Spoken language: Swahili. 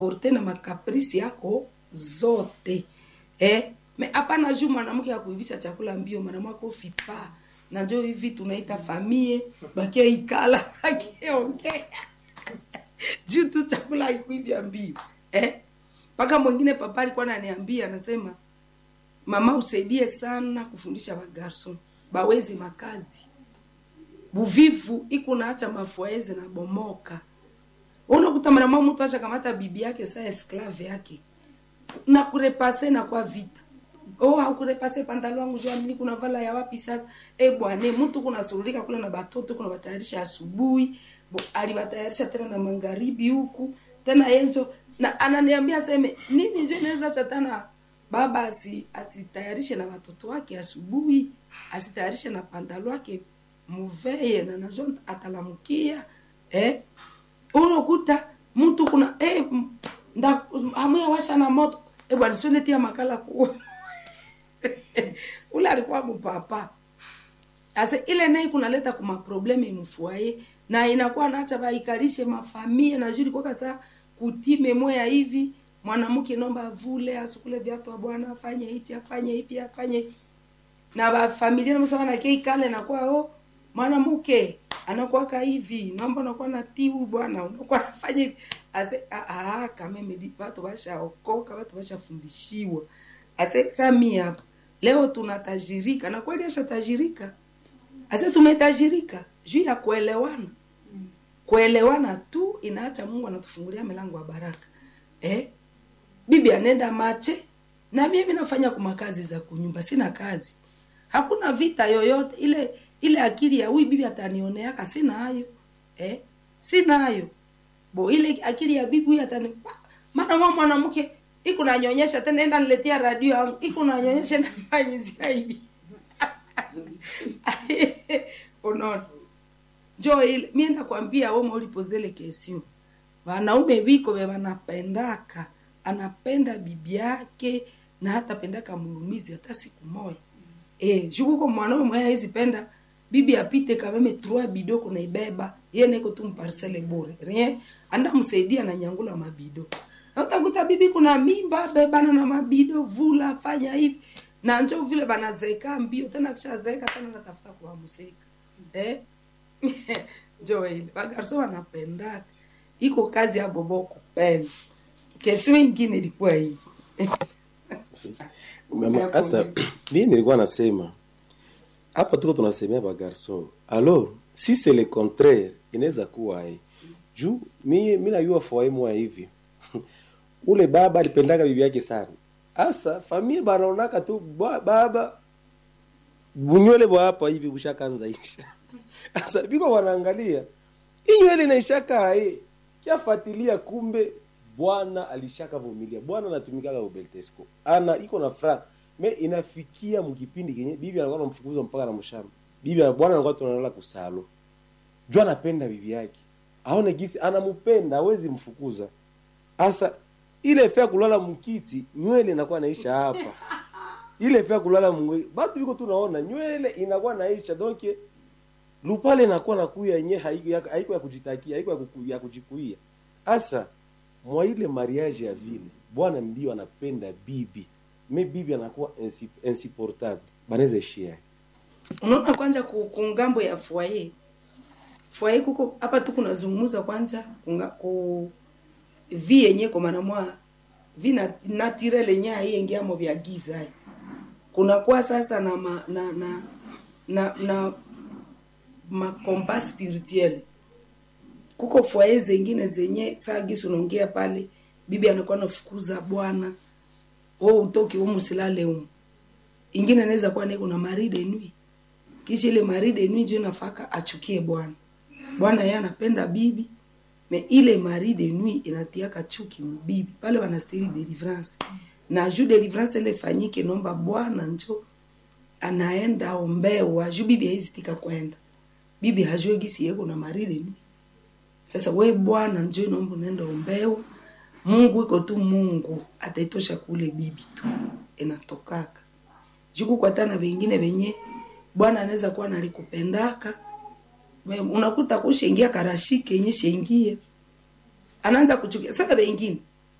porte na makaprisi yako zote eh? me hapana juu mwanamke akuivisha chakula mbio mwanamke ufipa na njo hivi tunaita famie bakia ikala akiongea juu tu chakula haikuivya mbio eh? mpaka mwingine papa alikuwa ananiambia anasema mama usaidie sana kufundisha bagarson bawezi makazi buvivu ikunaacha mafuaeze na bomoka unakuta mwanamwa mtu acha kamata bibi yake saa esklave yake na kurepase na kwa vita oh haukurepase pantalo wangu jua mimi kuna vala ya wapi sasa eh bwana mtu kuna surulika kule na batoto kuna batayarisha asubuhi bo alibatayarisha tena na magharibi huku tena yenjo na ananiambia seme nini nje inaweza chatana baba asi asitayarishe na watoto wake asubuhi asitayarishe na pantalo wake muveye na najo atalamukia eh unakuta mtu kuna eh nda amuya washa na moto eh bwana sione tia makala kuwa ule alikuwa mpapa asa ile naye kunaleta kuma probleme mfuaye na inakuwa naacha baikalishe mafamia na juri kwa kasa kutime moya hivi mwanamke nomba vule asukule viatu wa bwana afanye hichi afanye hivi afanye na ba familia na msama na kei kale na kwa oh mwanamke anakuwa hivi naomba unakuwa na tiu bwana unakuwa nafanya hivi ase ah ah kama mimi watu washaokoka watu washafundishiwa ase sami hapa leo tunatajirika na kweli ashatajirika ase tumetajirika juu ya kuelewana kuelewana tu inaacha Mungu anatufungulia milango ya baraka eh bibi anenda mache na mimi nafanya kuma kazi za kunyumba sina kazi hakuna vita yoyote ile ile akili ya huyu bibi atanioneaka sina hayo eh sina hayo bo ile akili ya bibi huyu atani maana mama mwanamke iko nanyonyesha tena enda niletea radio yangu iko nanyonyesha na fanyizia hivi unaona jo ile mimi ndakwambia wewe ulipozele kesio wanaume biko be wanapendaka anapenda bibi yake na hata pendaka mulumizi hata siku moja eh jukuko mwanaume mwenye hizi penda bibi apite kameme trois bido kuna ibeba yeye niko tu mparcele bure rien anda msaidia na nyangula mabido na utakuta bibi kuna mimba bebana na mabido vula fanya hivi na njo vile banazeka mbio tena kishazeeka tena natafuta kuwamseka eh njo ile bagarso wanapendaka iko kazi ya bobo kupenda kesi ingine ilikuwa hii Mama, Asa, mimi nilikuwa nasema hapa tuko tunasemea ba garçon. Alors, si c'est le contraire, inaweza kuwa hii. Juu mimi mimi najua foyer mwa hivi. Ule baba alipendaga bibi yake sana. Asa familia banaonaka tu ba, baba bunywele bwa hapa hivi bushakanza isha. Asa biko wanaangalia. Hii nywele inaishaka eh. Kiafuatilia kumbe bwana alishaka vumilia bwana anatumikaga ubeltesco ana iko na fra me inafikia mkipindi kenye bibi anakuwa anamfukuza mpaka na mshamba bibi bwana anakuwa tunalala kusalo jua anapenda bibi yake aone gisi anampenda hawezi mfukuza asa ile fea kulala mkiti nywele inakuwa naisha hapa ile fea kulala mwe batu biko tunaona nywele inakuwa naisha donc lupale inakuwa nakuya yenye haiko ya, haiko ya kujitakia haiko ya, kuku, ya kujikuia asa mwa ile mariage ya vile bwana ndio anapenda bibi me bibi anakuwa insi- insupportable banaweza ishia unaona kwanja ku, ku ngambo ya foyer foyer kuko hapa tu kunazungumza kwanja kunga, ku vi yenye kwa maana mwa vi na naturel yenye haiingiamo vya giza hai. kunakuwa sasa na ma, na na na, na makomba spirituel kuko foyer zengine zenye saa gisi unaongea pale bibi anakuwa nafukuza bwana wewe utoki humu silale humu ingine inaweza kuwa niko na maride nui kisha ile maride nui ndio nafaka achukie bwana bwana yeye anapenda bibi me ile maride nui inatiaka chuki mbibi pale wanastiri deliverance na juu deliverance ile fanyike nomba bwana njo anaenda ombewa juu bibi haizitika kwenda bibi hajue gisi yeko na maride nui sasa we bwana njo naomba unaenda ombewa mungu iko tu mungu ataitosha kule bibi tu inatokaka juku kwatana vengine venye bwana anaweza kuwa nalikupendaka Me- unakuta kushaingia karashike yenye shengie anaanza kuchukia sasa vengine